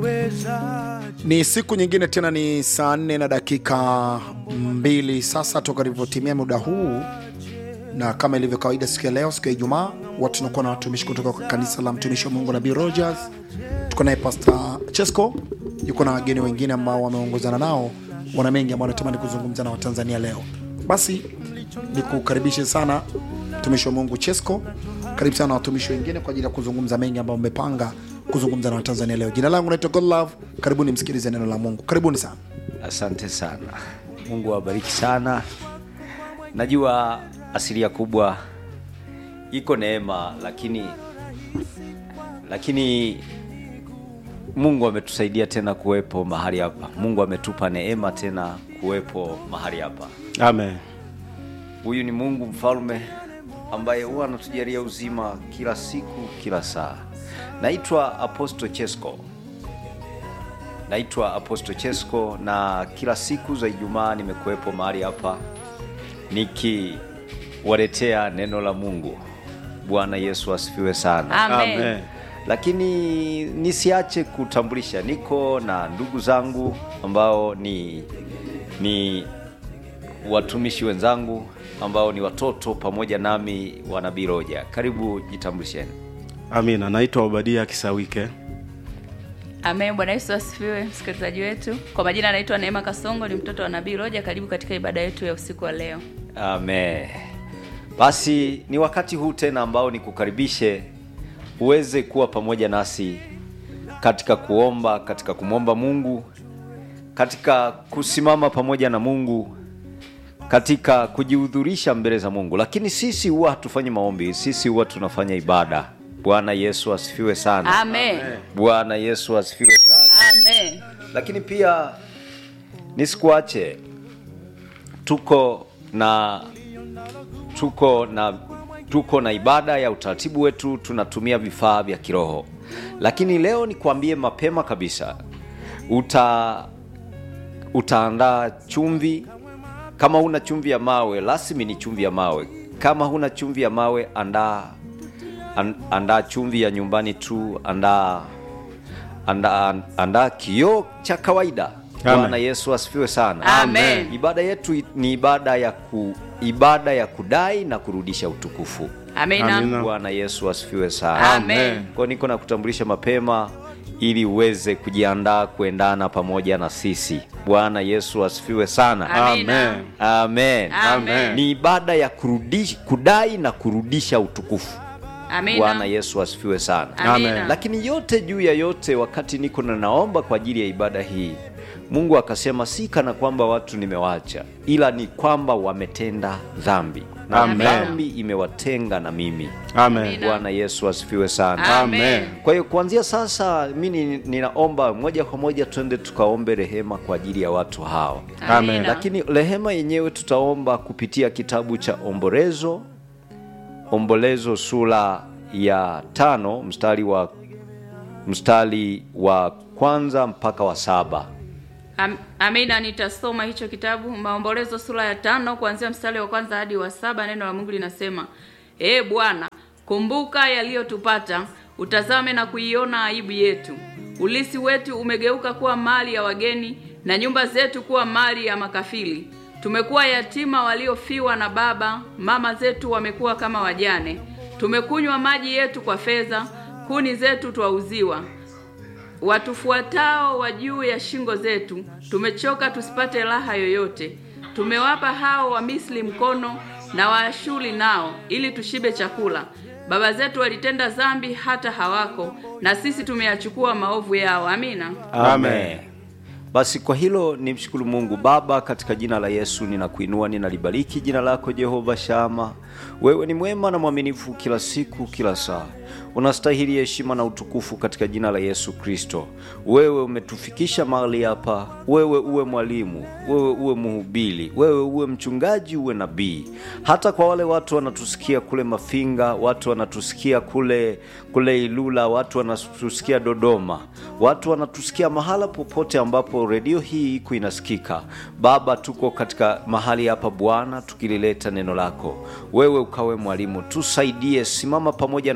Ni siku nyingine tena, ni saa nne na dakika mbili sasa toka ilivyotimia muda huu, na kama ilivyo kawaida, siku ya leo, siku ya Ijumaa, watu tunakuwa na watumishi kutoka kwa kanisa la mtumishi wa Mungu Nabii Rogers. Tuko naye Pastor Chesco, yuko na wageni wengine ambao wameongozana nao, wana mengi ambao wanatamani kuzungumza na Watanzania leo. Basi nikukaribishe sana mtumishi wa Mungu Chesco, karibu sana watumishi wengine kwa ajili ya kuzungumza mengi ambayo mmepanga kuzungumza na Watanzania leo. Jina langu naitwa Godlove, karibuni msikilize neno la Mungu, karibuni sana. Asante sana, Mungu awabariki sana. Najua asilia kubwa iko neema, lakini lakini Mungu ametusaidia tena kuwepo mahali hapa. Mungu ametupa neema tena kuwepo mahali hapa. Amen. Huyu ni Mungu mfalme ambaye huwa anatujalia uzima kila siku, kila saa. Naitwa Apostle Chesco, naitwa Apostle Chesco, na kila siku za Ijumaa nimekuwepo mahali hapa nikiwaletea neno la Mungu. Bwana Yesu asifiwe sana. Amen. Amen. Lakini nisiache kutambulisha, niko na ndugu zangu ambao ni ni watumishi wenzangu ambao ni watoto pamoja nami wa Nabii Roja. Karibu, jitambulisheni. Amina. Naitwa Obadia Kisawike. Amen. Bwana Yesu asifiwe, msikilizaji wetu. Kwa majina anaitwa Neema Kasongo, ni mtoto wa Nabii Roja. Karibu katika ibada yetu ya usiku wa leo. Amen. Basi ni wakati huu tena ambao nikukaribishe uweze kuwa pamoja nasi katika kuomba, katika kumwomba Mungu, katika kusimama pamoja na Mungu, katika kujihudhurisha mbele za Mungu. Lakini sisi huwa hatufanyi maombi, sisi huwa tunafanya ibada. Bwana Yesu asifiwe sana. Amen. Bwana Yesu asifiwe sana. Amen. Lakini pia nisikuache, tuko na tuko na tuko na ibada ya utaratibu wetu, tunatumia vifaa vya kiroho. Lakini leo nikwambie mapema kabisa, uta utaandaa chumvi. Kama huna chumvi ya mawe, rasmi ni chumvi ya mawe. Kama huna chumvi ya mawe, andaa an, andaa chumvi ya nyumbani tu, andaa andaa andaa kioo cha kawaida. Amen. Bwana Yesu asifiwe sana. Amen. Ibada yetu ni ibada ya ku, ibada ya kudai na kurudisha utukufu. Amina. Amina. Bwana Yesu asifiwe sana. Amen. Kwa niko na kutambulisha mapema ili uweze kujiandaa kuendana pamoja na sisi. Bwana Yesu asifiwe sana. Amina. Amen. Amen. Amen. Ni ibada ya kurudisha, kudai na kurudisha utukufu. Amina. Bwana Yesu asifiwe sana. Amina. Amen. Lakini yote juu ya yote, wakati niko na naomba kwa ajili ya ibada hii, Mungu akasema si kana kwamba watu nimewaacha, ila ni kwamba wametenda dhambi na Amen. dhambi imewatenga na mimi. Amen. Amina. Bwana Yesu asifiwe sana. Amen. Kwa hiyo kuanzia sasa mimi ninaomba moja kwa moja twende tukaombe rehema kwa ajili ya watu hawa. Amina. Lakini rehema yenyewe tutaomba kupitia kitabu cha Ombolezo, Ombolezo sura ya tano mstari wa mstari wa kwanza mpaka wa saba. Am- Amina, nitasoma hicho kitabu Maombolezo sura ya tano kuanzia mstari wa kwanza hadi wa saba. Neno la Mungu linasema: Ee Bwana, kumbuka yaliyotupata, utazame na kuiona aibu yetu. Ulisi wetu umegeuka kuwa mali ya wageni, na nyumba zetu kuwa mali ya makafiri. Tumekuwa yatima waliofiwa na baba, mama zetu wamekuwa kama wajane. Tumekunywa maji yetu kwa fedha, kuni zetu twauziwa watufuatao wa juu ya shingo zetu, tumechoka tusipate raha yoyote. Tumewapa hao wa Misri mkono na Waashuri nao, ili tushibe chakula. Baba zetu walitenda dhambi hata hawako, na sisi tumeyachukua maovu yao. Amina. Amen. Basi kwa hilo nimshukuru Mungu Baba, katika jina la Yesu ninakuinua, ninalibariki jina lako Jehova Shama. Wewe ni mwema na mwaminifu kila siku, kila saa. Unastahili heshima na utukufu katika jina la Yesu Kristo. Wewe umetufikisha mahali hapa, wewe uwe mwalimu, wewe uwe mhubiri, wewe uwe mchungaji, uwe nabii. Hata kwa wale watu wanatusikia kule Mafinga, watu wanatusikia kule kule Ilula, watu wanatusikia Dodoma, watu wanatusikia mahala popote ambapo redio hii iko inasikika. Baba, tuko katika mahali hapa Bwana, tukilileta neno lako, wewe ukawe mwalimu, tusaidie, simama pamoja na sisi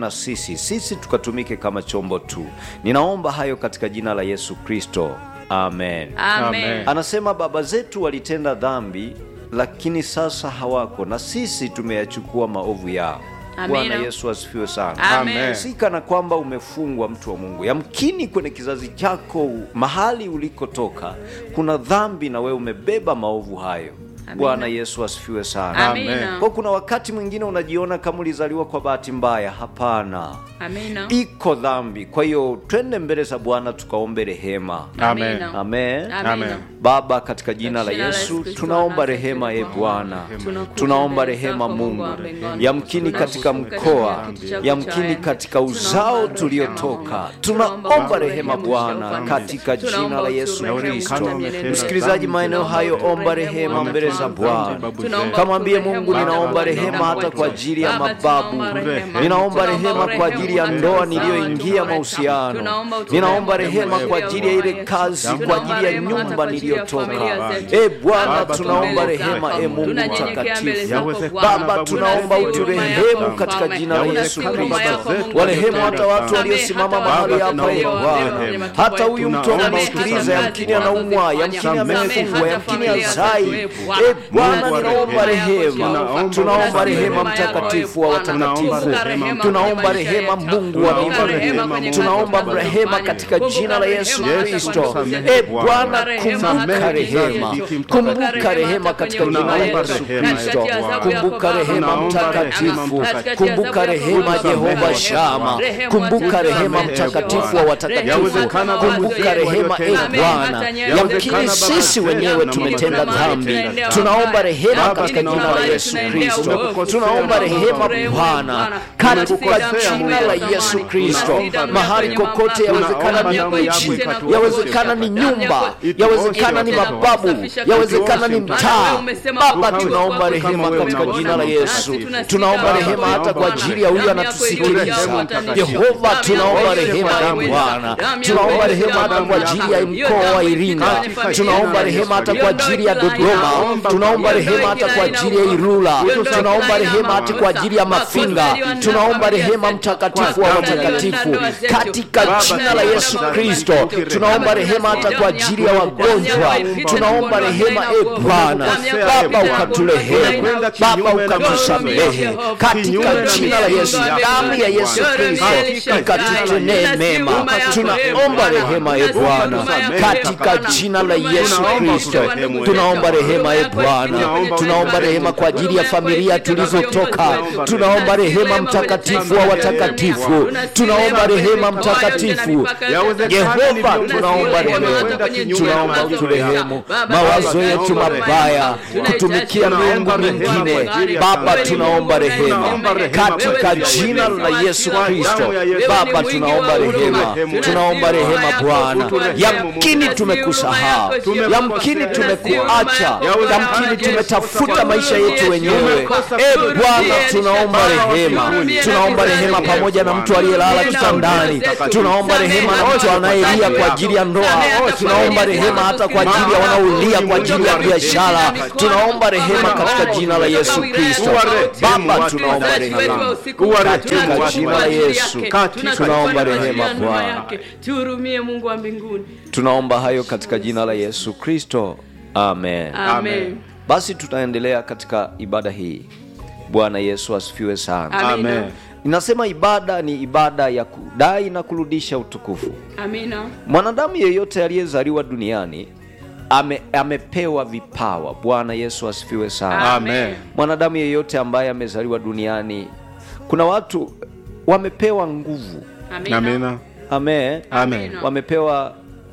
sisi, sisi tukatumike kama chombo tu. Ninaomba hayo katika jina la Yesu Kristo, amen. Amen. Anasema baba zetu walitenda dhambi, lakini sasa hawako, na sisi tumeyachukua maovu yao. Amina. Bwana Yesu asifiwe sana. Amen. Si kana kwamba umefungwa mtu wa Mungu. Yamkini kwenye kizazi chako mahali ulikotoka kuna dhambi na wewe umebeba maovu hayo. Amina. Bwana Yesu asifiwe sana. Amina. Kwa kuna wakati mwingine unajiona kama ulizaliwa kwa bahati mbaya. Hapana, Amina. iko dhambi. Kwa hiyo twende mbele za Bwana tukaombe rehema. Amen. Amen. Amina. Baba, katika jina la Katika jina la Yesu Yesu Kristo, tunaomba asante rehema, e Bwana. Bwana, Tunakuja tunaomba mbele rehema zako, Mungu Mungu, wa mbinguni. yamkini katika Tunashuka mkoa, katika kiti chako yamkini cha katika enzi. uzao Tunaomba tuliotoka, rehema, tunaomba Tunaomba rehema urehemu Bwana, ufalme. katika jina Tunaomba la Yesu uturehemu Kristo. kwa mienendo Msikilizaji yetu. maeneo hayo, Tunaomba omba uturehemu rehema Baba, mbele za tunaomba Bwana. Tunaomba Kamwambie uturehemu Mungu, Baba, ninaomba tunaomba rehema hata kwa kwetu. ajili ya Baba, mababu, tunaomba rehema. ninaomba Tunaomba rehema kwa urehemu ajili ya katika ndoa uzao niliyoingia wetu. mahusiano, Tunaomba uturehemu ninaomba rehema juu kwa ya ajili ya ile ndoa yetu. kazi, kwa Tunaomba ajili ya rehema hata nyumba kwa ajili ya niliyotoka. familia zetu. E Bwana, Baba, tunaomba tumbele rehema, zako. e Mungu Tunanyenyekea mbele mtakatifu. zako Yawezekana Bwana. Baba, tunaomba Tunasihi huruma uturehemu yako, katika Mfalme. jina la Yesu Tunasihi huruma Kristo. yako, Mungu Warehemu mtakatifu. hata watu Samehe waliosimama hata mahali wale hapa, e walio Bwana. kwenye matumbo Hata yetu. huyu mtu Tunaomba anasikiliza, utusamehe yamkini hata anaumwa, kazi yamkini tunazozifanya. amefungwa, Samehe yamkini hata azai. familia zetu, E Bwana, Mungu wa ninaomba rehema. rehema, Tunaomba tunaomba rehema rehema yako, mtakatifu wa Tunaomba watakatifu, rehema. tunaomba rehema Mungu wa Tunaomba mbinguni, rehema, Mungu. tunaomba rehema katika jina la Yesu Kristo. E Bwana, kumbuka rehema, kumbuka rehema katika jina la Yesu Kristo, kumbuka rehema mtakatifu, kumbuka rehema Jehova Shama, kumbuka rehema mtakatifu wa watakatifu, kumbuka rehema e Bwana. Yamkini sisi wenyewe tumetenda dhambi, tunaomba rehema katika jina la Yesu Kristo, tunaomba rehema Bwana katika jina la Yesu Kristo. Mahali kokote, yawezekana ni mji, yawezekana ni nyumba, yawezekana ni mababu, yawezekana ni mtaa. Baba, tunaomba rehema katika jina la Yesu, tunaomba rehema hata kwa ajili ya huyu anatusikiliza. Yehova, tunaomba rehema e Bwana, tunaomba rehema hata kwa ajili ya mkoa wa Iringa, tunaomba rehema hata kwa ajili ya Dodoma, tunaomba rehema hata kwa ajili ya Ilula, tunaomba rehema hata kwa ajili ya Mafinga, tunaomba rehema mtakatifu wa watakatifu katika jina la Yesu Kristo, tunaomba rehema hata kwa ajili ya wagonjwa, tunaomba rehema e Bwana. Baba ukaturehemu, Baba ukatusamehe katika jina la Yesu, damu ya Yesu Kristo ikatutendee mema. Tunaomba rehema e Bwana katika jina la Yesu Kristo, tunaomba rehema e Bwana, tunaomba rehema kwa ajili ya familia tulizotoka, tunaomba rehema mtakatifu wa watakatifu, tunaomba rehema mtakatifu Yehova, tunaomba rehema, tunaomba uturehemu mawazo yetu mabaya, kutumikia miungu mingine. Baba, tunaomba rehema katika jina la Yesu Kristo. Baba, tunaomba rehema, tunaomba rehema Bwana. Yamkini tumekusahau, yamkini tumekuacha, yamkini tumetafuta maisha yetu wenyewe. E Bwana, tunaomba rehema, tunaomba rehema pamoja na mtu aliyelala kitandani, tunaomba rehema na mtu anayelia kwa ajili ya ndoa, tunaomba rehema hata kwa ajili ya wanaolia kwa ajili ya biashara, tunaomba rehema katika jina la Yesu Kristo. Baba, tunaomba rehema katika jina la Yesu, tunaomba rehema Bwana. Tuhurumie Mungu wa mbinguni. Tunaomba hayo katika jina la Yesu Kristo, amen. Amen. Basi tutaendelea katika ibada hii. Bwana Yesu asifiwe sana. Amina. Ninasema ibada ni ibada ya kudai na kurudisha utukufu. Amina. Mwanadamu yeyote aliyezaliwa duniani ame, amepewa vipawa. Bwana Yesu asifiwe sana. Amen. Mwanadamu yeyote ambaye amezaliwa duniani, kuna watu wamepewa nguvu. Amina. Amina. Amen. Amen. Wamepewa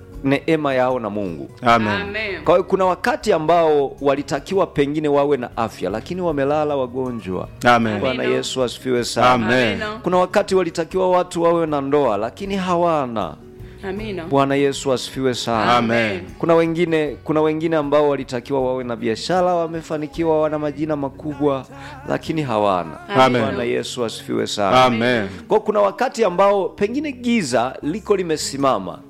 neema yao na Mungu. Amen. Amen. Kwa hiyo kuna wakati ambao walitakiwa pengine wawe na afya, lakini wamelala wagonjwa. Amen. Bwana Amina. Yesu asifiwe sana. Amen. Amina. Kuna wakati walitakiwa watu wawe na ndoa, lakini hawana. Amina. Bwana Yesu asifiwe sana. Amen. Kuna wengine kuna wengine ambao walitakiwa wawe na biashara, wamefanikiwa, wana majina makubwa, lakini hawana. Amen. Bwana Yesu asifiwe sana. Amen. Kwa kuna wakati ambao pengine giza liko limesimama,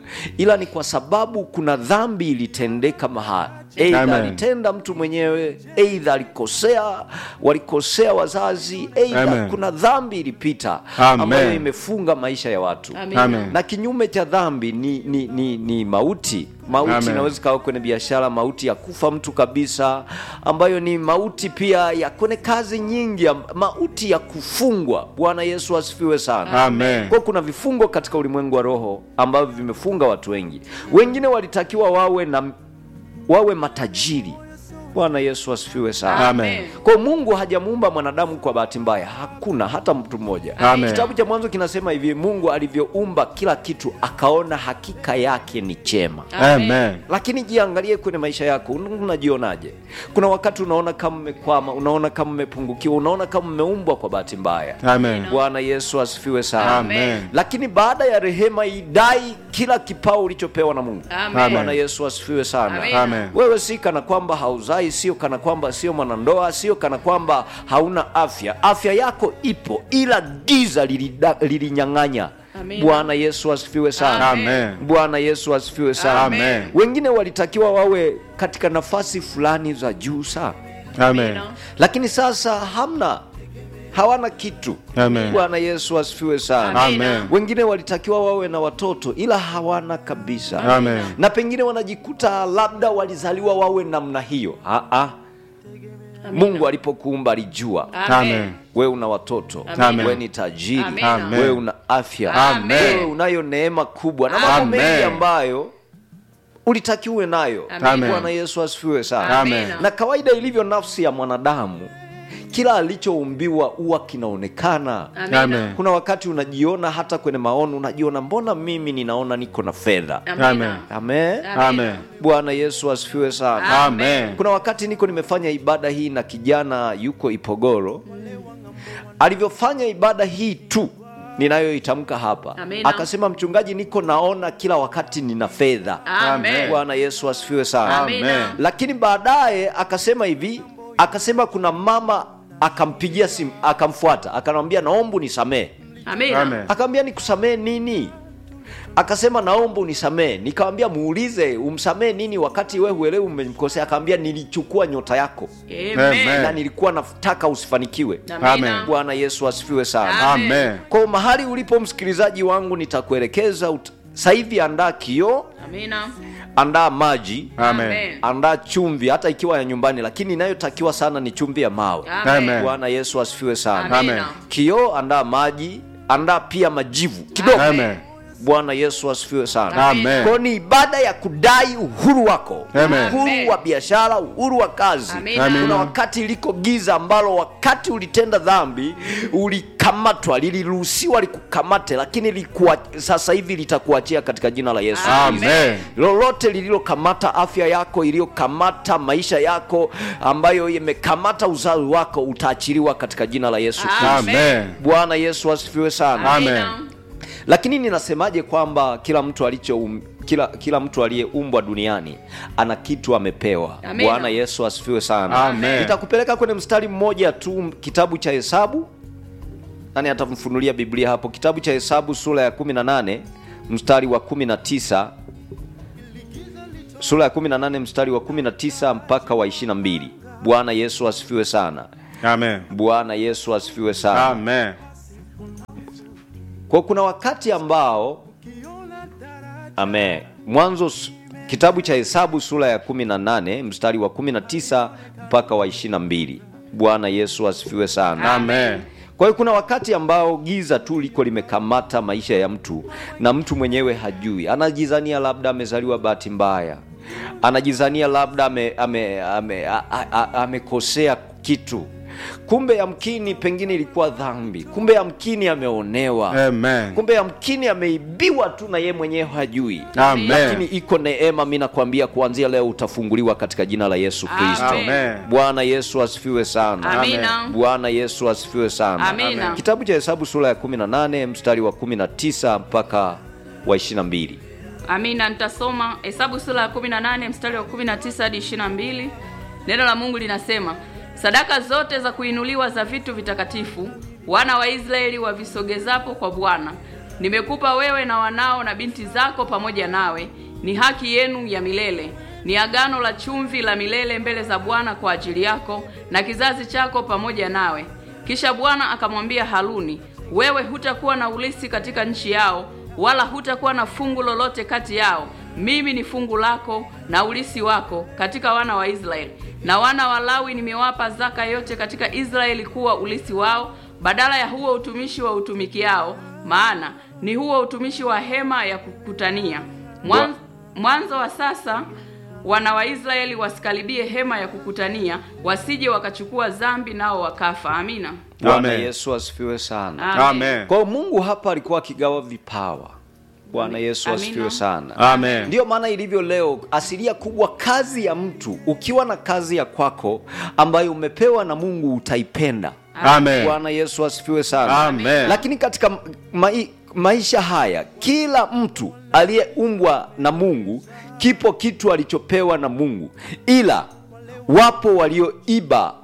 ila ni kwa sababu kuna dhambi ilitendeka mahali eidha Amen. alitenda mtu mwenyewe eidha alikosea walikosea wazazi eidha Amen. kuna dhambi ilipita Amen. ambayo imefunga maisha ya watu Amina. Amen. na kinyume cha dhambi ni, ni, ni, ni mauti mauti Amen. inaweza ikawa kwenye biashara mauti ya kufa mtu kabisa ambayo ni mauti pia ya kwenye kazi nyingi am- mauti ya kufungwa bwana yesu asifiwe sana Amen. kwa kuna vifungo katika ulimwengu wa roho ambavyo vimefunga watu wengi wengine walitakiwa wawe na wawe matajiri bwana yesu asifiwe sana Amen. kwa mungu hajamuumba mwanadamu kwa bahati mbaya hakuna hata mtu mmoja Amen. kitabu cha mwanzo kinasema hivi mungu alivyoumba kila kitu akaona hakika yake ni chema Amen. lakini jiangalie kwenye maisha yako un- unajionaje kuna wakati unaona kama umekwama unaona kama umepungukiwa unaona kama umeumbwa kwa bahati mbaya Amen. bwana yesu asifiwe sana Amen. lakini baada ya rehema idai kila kipao ulichopewa na mungu Amen. bwana yesu asifiwe sana Amen. Amen. wewe si kana kwamba hauzai sio kana kwamba sio mwanandoa sio kana kwamba hauna afya afya yako ipo ila giza lilida- lilinyang'anya Amina. bwana yesu asifiwe sana Amen. bwana yesu asifiwe sana Amen. wengine walitakiwa wawe katika nafasi fulani za juu sana Amen. lakini sasa hamna hawana kitu Amen. bwana yesu asifiwe sana Amen. wengine walitakiwa wawe na watoto ila hawana kabisa Amen. na pengine wanajikuta labda walizaliwa wawe namna hiyo Aa. mungu alipokuumba alijua Amen. wewe una watoto Amen. wewe ni tajiri Amen. Amen. wewe una afya Amen. wewe unayo neema kubwa na mambo Amen. mengi ambayo ulitakiwe nayo Amen. bwana yesu asifiwe sana Amen. na kawaida ilivyo nafsi ya mwanadamu kila alichoumbiwa huwa kinaonekana Amina. Amen. kuna wakati unajiona hata kwenye maono unajiona mbona mimi ninaona niko na fedha Amina. Amen. amen Amen. bwana yesu asifiwe sana Amen. kuna wakati niko nimefanya ibada hii na kijana yuko ipogoro alivyofanya ibada hii tu ninayoitamka hapa Amina. akasema mchungaji niko naona kila wakati nina fedha Amen. bwana yesu asifiwe sana Amina. lakini baadaye akasema hivi akasema kuna mama akampigia simu akamfuata akamwambia naomba unisamee Amina. Amen. akamwambia nikusamee nini akasema naomba unisamee nikamwambia muulize umsamee nini wakati we huelewi umemkosea akamwambia nilichukua nyota yako Amen. Amen. na nilikuwa nataka usifanikiwe Amina. Amen. bwana yesu asifiwe sana Amen. Amen. kwa mahali ulipo msikilizaji wangu nitakuelekeza ut- sasa hivi andaa kioo Amina. andaa maji Amen. andaa chumvi hata ikiwa ya nyumbani lakini inayotakiwa sana ni chumvi ya mawe Amen. bwana yesu asifiwe sana Amen. Amina. kioo andaa maji andaa pia majivu kidogo Amen. bwana yesu asifiwe sana Amen. kwao ni ibada ya kudai uhuru wako Amen. uhuru wa biashara uhuru wa kazi Amina. Amina. kuna wakati liko giza ambalo wakati ulitenda dhambi ulikamatwa liliruhusiwa likukamate lakini likuwa, sasa hivi litakuachia katika jina la yesu Kristo. Amen. lolote lililokamata afya yako iliyokamata maisha yako ambayo imekamata uzazi wako utaachiliwa katika jina la yesu Kristo. Amen. bwana yesu asifiwe sana Amen. lakini ninasemaje kwamba kila mtu alicho um, kila, kila mtu aliyeumbwa duniani ana kitu amepewa Amina. bwana yesu asifiwe sana Amen. nitakupeleka kwenye mstari mmoja tu m- kitabu cha hesabu nani atamfunulia biblia hapo kitabu cha hesabu sura ya 18 mstari wa 19 sura ya 18 mstari wa 19 mpaka wa 22 bwana yesu asifiwe sana Amen. bwana yesu asifiwe sana Amen. kwa kuna wakati ambao ame mwanzo s- kitabu cha hesabu sura ya 18 mstari wa 19 mpaka wa 22 bwana yesu asifiwe sana Amen. kwa hiyo kuna wakati ambao giza tu liko limekamata maisha ya mtu na mtu mwenyewe hajui anajizania labda amezaliwa bahati mbaya anajizania labda amekosea ame, ame, a- a- a- amekosea kitu kumbe yamkini pengine ilikuwa dhambi kumbe yamkini ameonewa Amen. kumbe yamkini ameibiwa tu na ye mwenyewe hajui Amen. lakini iko neema mi nakwambia kuanzia leo utafunguliwa katika jina la yesu kristo Amen. Amen. bwana yesu asifiwe sana Amina. bwana yesu asifiwe sana Amina. kitabu cha hesabu sura ya 18 mstari wa 19 mpaka wa 22 Amina, nitasoma Hesabu sura ya 18 mstari wa 19 hadi 22. Neno la Mungu linasema, sadaka zote za kuinuliwa za vitu vitakatifu wana wa Israeli wavisogezapo kwa Bwana nimekupa wewe na wanao na binti zako pamoja nawe, ni haki yenu ya milele, ni agano la chumvi la milele mbele za Bwana kwa ajili yako na kizazi chako pamoja nawe. Kisha Bwana akamwambia Haruni, wewe hutakuwa na ulisi katika nchi yao, wala hutakuwa na fungu lolote kati yao. Mimi ni fungu lako na ulisi wako katika wana wa Israeli. Na wana wa Lawi nimewapa zaka yote katika Israeli kuwa ulisi wao, badala ya huo utumishi wa utumikiao, maana ni huo utumishi wa hema ya kukutania. Mwan, mwanzo wa sasa wana wa Israeli wasikaribie hema ya kukutania, wasije wakachukua dhambi nao wakafa. Amina. Bwana Amen. Yesu asifiwe sana. Amen. Kwa hiyo Mungu hapa alikuwa akigawa vipawa. Bwana Yesu Amina. asifiwe sana. Amen. Ndiyo maana ilivyo leo, asilia kubwa kazi ya mtu, ukiwa na kazi ya kwako ambayo umepewa na Mungu utaipenda. Amen. Bwana Yesu asifiwe sana. Amen. Lakini katika mai, maisha haya kila mtu aliyeumbwa na Mungu kipo kitu alichopewa na Mungu, ila wapo walioiba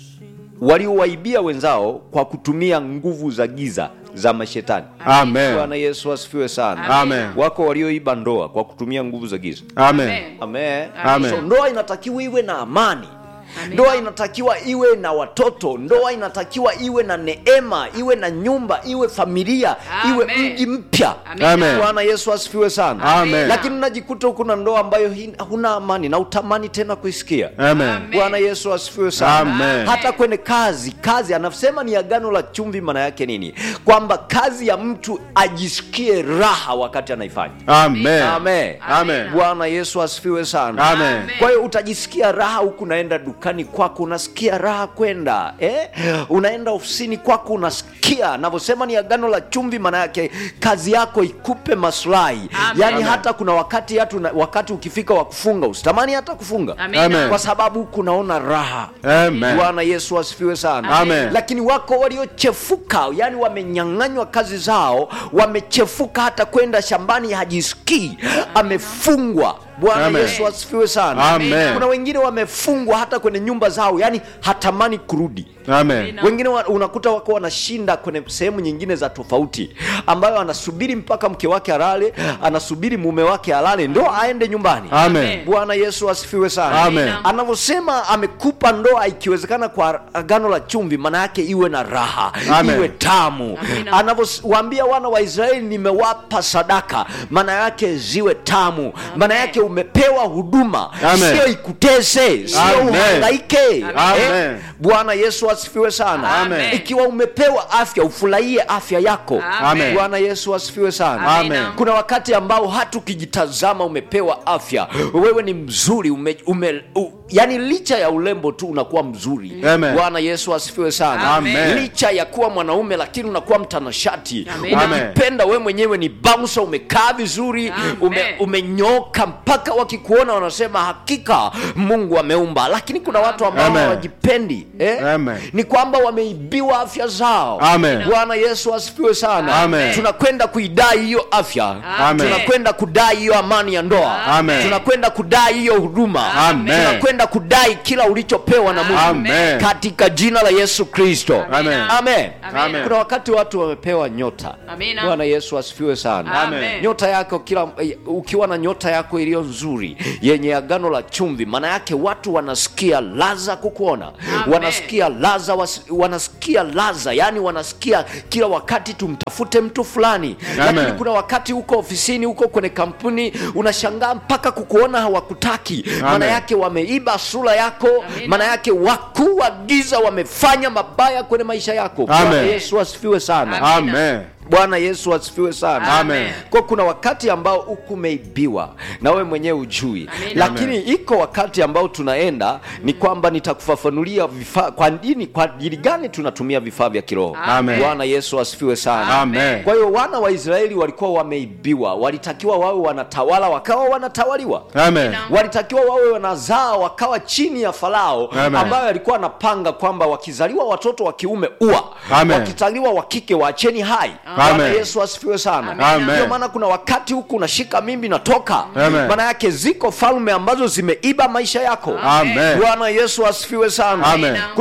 waliowaibia wenzao kwa kutumia nguvu za giza za mashetani. Amen. Bwana Yesu asifiwe sana. Amen. Wako walioiba ndoa kwa kutumia nguvu za giza. Amen. Amen. Amen. So, ndoa inatakiwa iwe na amani. Amen. Ndoa inatakiwa iwe na watoto, ndoa inatakiwa iwe na neema, iwe na nyumba, iwe familia, iwe Amen. mji mpya. Amina. Bwana Yesu asifiwe sana. Amen. Lakini unajikuta huko na ndoa ambayo hi- huna amani na utamani tena kuisikia. Amen. Amen. Bwana Yesu asifiwe sana. Amen. Hata kwenye kazi, kazi anasema ni agano la chumvi. Maana yake nini? Kwamba kazi ya mtu ajisikie raha wakati anaifanya. Amen. Amen. Amen. Bwana Yesu asifiwe sana. Amen. Kwa hiyo utajisikia raha huku unaenda dukani kwako unasikia raha kwenda eh? Unaenda ofisini kwako unasikia, navyosema ni agano la chumvi, maana yake kazi yako ikupe maslahi. Amen. Yaani Amen. hata kuna wakati hatu, wakati ukifika wa kufunga usitamani hata kufunga Amina. Amen. kwa sababu kunaona raha. Amen. Bwana Yesu asifiwe sana. Amen. Lakini wako waliochefuka, yani wamenyang'anywa kazi zao, wamechefuka hata kwenda shambani hajisikii, amefungwa. Bwana Amen. Yesu asifiwe sana. Amen. Kuna wengine wamefungwa hata kwenye nyumba zao, yani hatamani kurudi. Amen. Amina. Wengine wa, unakuta wako wanashinda kwenye sehemu nyingine za tofauti, ambayo anasubiri mpaka mke wake alale, anasubiri mume wake alale ndo aende nyumbani. Amen. Bwana Yesu asifiwe sana. Amen. Anavyosema amekupa ndoa, ikiwezekana kwa agano la chumvi, maana yake iwe na raha, Amen. iwe tamu. Amina. Anavyowaambia wana wa Israeli, nimewapa sadaka, maana yake ziwe tamu, maana yake umepewa huduma, Amen. sio ikutese, sio Amen. uhangaike. Amen. Eh, Bwana Yesu asifiwe sana. Amen. Ikiwa umepewa afya, ufurahie afya yako. Amen. Bwana Yesu asifiwe sana. Amen. Kuna wakati ambao hata ukijitazama umepewa afya, wewe ni mzuri ume, ume, u, yani licha ya urembo tu unakuwa mzuri. Amen. Bwana Yesu asifiwe sana. Amen. Licha ya kuwa mwanaume lakini unakuwa mtanashati, Amen. unajipenda wewe mwenyewe, ni bouncer, umekaa vizuri, Amen. ume, umenyoka mpaka wakikuona wanasema hakika Mungu ameumba. Lakini kuna watu ambao Amen. hawajipendi eh? Amen. ni kwamba wameibiwa afya zao. Amen. Bwana Yesu asifiwe sana. Amen. Tunakwenda kuidai hiyo afya, Amen. tunakwenda kudai hiyo amani ya ndoa, Amen. tunakwenda kudai hiyo huduma, Amen. tunakwenda kudai kila ulichopewa na Mungu Amen. katika jina la Yesu Kristo. Amen. Amen. Amen. Kuna wakati watu wamepewa nyota. Amina. Bwana Yesu asifiwe sana. Amen. Nyota yako kila ukiwa na nyota yako iliyo nzuri yenye agano la chumvi, maana yake watu wanasikia laza kukuona, Amen. wanasikia laza was, wanasikia laza, yani wanasikia kila wakati tumtafute mtu fulani. Lakini Amen. kuna wakati huko ofisini, huko kwenye kampuni, unashangaa mpaka kukuona hawakutaki, maana Amen. yake wameiba sura yako, Amina. maana yake wakuu wa giza wamefanya mabaya kwenye maisha yako. Bwana Amen. Yesu asifiwe sana. Amen. Amen. Bwana Yesu asifiwe sana. Amen. Kwa kuna wakati ambao huku umeibiwa na wewe mwenyewe ujui, Amen. lakini iko wakati ambao tunaenda ni kwamba nitakufafanulia vifaa kwa nini, kwa ajili gani tunatumia vifaa vya kiroho. Amen. Bwana Yesu asifiwe sana. Amen. Kwa hiyo wana wa Israeli walikuwa wameibiwa, walitakiwa wawe wanatawala, wakawa wanatawaliwa Amen. walitakiwa wawe wanazaa wakawa chini ya Farao Amen. ambayo alikuwa anapanga kwamba wakizaliwa watoto wa kiume ua, Amen. wakizaliwa wa kike waacheni hai. Amen. Bwana Yesu asifiwe sana. Amen. Ndio maana kuna wakati huku unashika mimbi natoka, Amen. maana yake ziko falme ambazo zimeiba maisha yako. Amen. Bwana Yesu asifiwe sana. Amen. Kuna wakati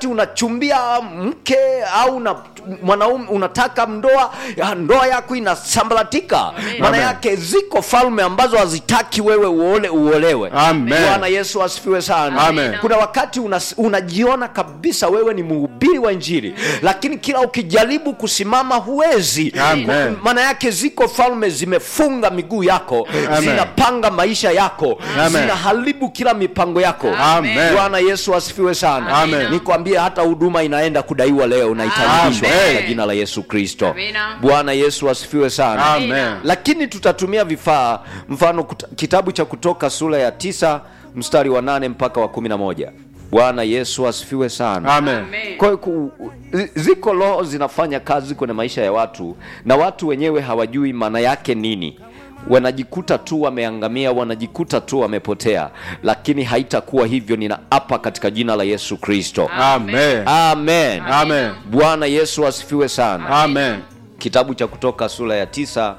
wakati unachumbia mke au una, mwanaume unataka ndoa ya ndoa yako inasambaratika Amen. maana Amen. yake ziko falme ambazo hazitaki wewe uole uolewe Amen. bwana yesu asifiwe sana Amen. kuna wakati una, unajiona kabisa wewe ni mhubiri wa injili lakini kila ukijaribu kusimama huwezi Amen. maana yake ziko falme zimefunga miguu yako Amen. zinapanga maisha yako Amen. zinaharibu kila mipango yako Amen. bwana yesu asifiwe sana Amen. nikwambie hata huduma inaenda kudaiwa leo na itarudishwa Amen. katika jina la yesu kristo Amina. bwana yesu asifiwe sana Amen. lakini tutatumia vifaa mfano kuta- kitabu cha kutoka sura ya tisa mstari wa nane mpaka wa kumi na moja bwana yesu asifiwe sana Amen. Amen. kwa hiyo ku- zi- ziko roho zinafanya kazi kwenye maisha ya watu na watu wenyewe hawajui maana yake nini wanajikuta tu wameangamia wanajikuta tu wamepotea lakini haitakuwa hivyo ninaapa katika jina la yesu kristo Amen. amen Amen. bwana yesu asifiwe sana Amen. kitabu cha kutoka sura ya tisa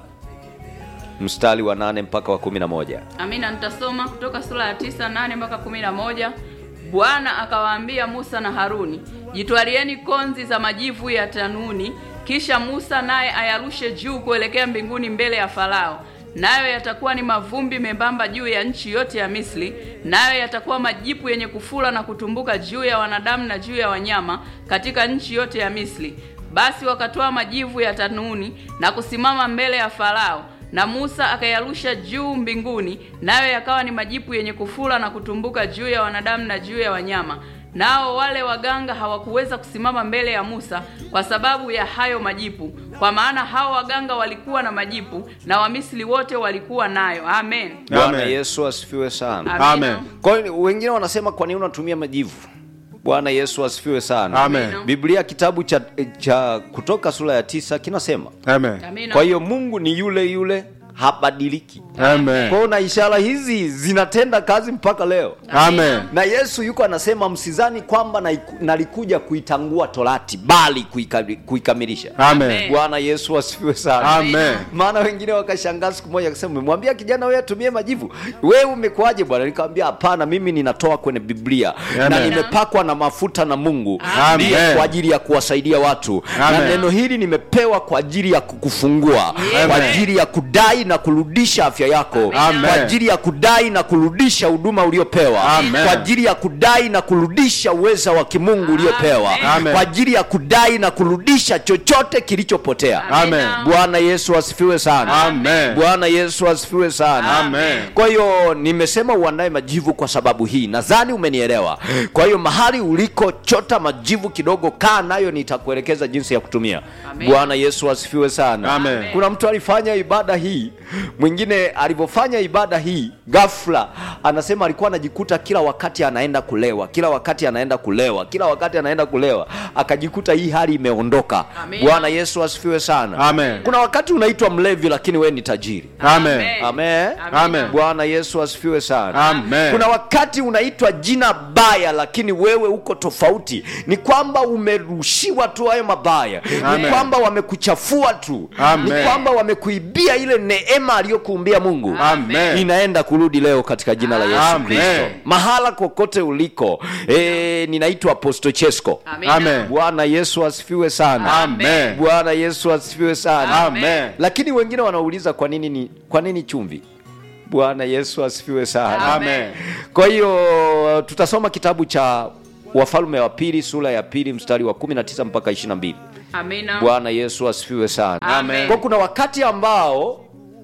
mstari wa nane mpaka wa kumi na moja amina nitasoma kutoka sura ya tisa nane mpaka kumi na moja bwana akawaambia musa na haruni jitwalieni konzi za majivu ya tanuni kisha musa naye ayarushe juu kuelekea mbinguni mbele ya farao nayo yatakuwa ni mavumbi membamba juu ya nchi yote ya misri nayo yatakuwa majipu yenye kufura na kutumbuka juu ya wanadamu na juu ya wanyama katika nchi yote ya misri basi wakatoa majivu ya tanuni na kusimama mbele ya farao na Musa akayarusha juu mbinguni, nayo yakawa ni majipu yenye kufura na kutumbuka juu ya wanadamu na juu ya wanyama. Nao wale waganga hawakuweza kusimama mbele ya Musa kwa sababu ya hayo majipu, kwa maana hao waganga walikuwa na majipu na Wamisri wote walikuwa nayo. Amen. bwana Amen. yesu asifiwe sana Amina. Amen. kwa hiyo wengine wanasema kwa nini unatumia majivu bwana yesu asifiwe sana Amen. biblia kitabu cha, cha kutoka sura ya tisa kinasema Amen. Amina. kwa hiyo mungu ni yule yule habadiliki Amen. kwao na ishara hizi zinatenda kazi mpaka leo Amen. na yesu yuko anasema msizani kwamba naiku- nalikuja kuitangua torati bali kuika- kuikamilisha Amen. bwana yesu asifiwe sana Amen. maana wengine wakashangaa siku moja akasema umemwambia kijana wewe atumie majivu wewe umekuaje bwana nikamwambia hapana mimi ninatoa kwenye biblia Amen. na nimepakwa na mafuta na mungu Amen. ndiye kwa ajili ya kuwasaidia watu na Amen. neno hili nimepewa kwa ajili ya kukufungua Amen. kwa ajili ya kudai na kurudisha afya yako Amen. kwa ajili ya kudai na kurudisha huduma uliopewa Amen. kwa ajili ya kudai na kurudisha uweza wa kimungu uliopewa Amen. kwa ajili ya kudai na kurudisha chochote kilichopotea Amen. bwana yesu asifiwe sana Amen. bwana yesu asifiwe sana Amen. kwa hiyo nimesema uandae majivu kwa sababu hii nadhani umenielewa kwa hiyo mahali uliko chota majivu kidogo kaa nayo nitakuelekeza jinsi ya kutumia Amen. bwana yesu asifiwe sana Amen. kuna mtu alifanya ibada hii mwingine alivyofanya ibada hii ghafla anasema alikuwa anajikuta kila wakati anaenda kulewa kila wakati anaenda kulewa kila wakati anaenda kulewa akajikuta hii hali imeondoka Amen. bwana yesu asifiwe sana Amen. kuna wakati unaitwa mlevi lakini wewe ni tajiri Amen. amen Amen. bwana yesu asifiwe sana Amen. kuna wakati unaitwa jina baya lakini wewe uko tofauti ni kwamba umerushiwa tu hayo mabaya ni Amen. kwamba wamekuchafua tu Amen. ni kwamba wamekuibia ile neema aliyokuumbia mungu Amen. inaenda kurudi leo katika jina la yesu Amen. kristo mahala kokote uliko e, ninaitwa aposto chesco Amina. Amen. bwana yesu asifiwe sana Amen. bwana yesu asifiwe sana Amen. lakini wengine wanauliza kwa nini ni, kwa nini chumvi bwana yesu asifiwe sana Amen. kwa hiyo tutasoma kitabu cha wafalme wa pili sura ya pili mstari wa 19 mpaka 22 Amina. bwana yesu asifiwe sana Amen. kwa kuna wakati ambao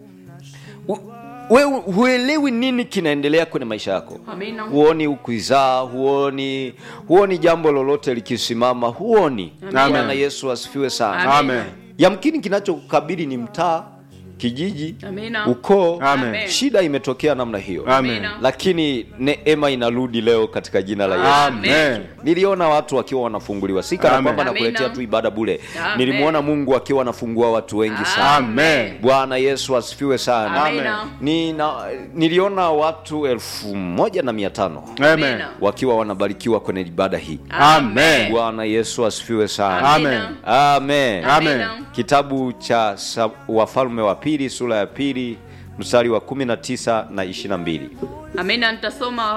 u- wewe huelewi nini kinaendelea kwenye maisha yako Amina. huoni ukizaa huoni huoni jambo lolote likisimama huoni Amen. bwana yesu asifiwe sana Amen. Amen. yamkini kinachokukabili ni mtaa kijiji Amina. ukoo Amen. shida imetokea namna hiyo Amen. Amina. lakini neema inarudi leo katika jina la yesu Amen. niliona watu wakiwa wanafunguliwa si kana Amen. kwamba Amina. nakuletea tu ibada bule Amen. nilimwona mungu akiwa anafungua watu wengi sana Amen. bwana yesu asifiwe sana Amina. Nina, niliona watu elfu moja na mia tano Amen. wakiwa wanabarikiwa kwenye ibada hii Amen. bwana yesu asifiwe sana Amen. amen Amen. kitabu cha Sa- wafalme wa pili sura ya pili mstari wa 19 na 22 Amina. Nitasoma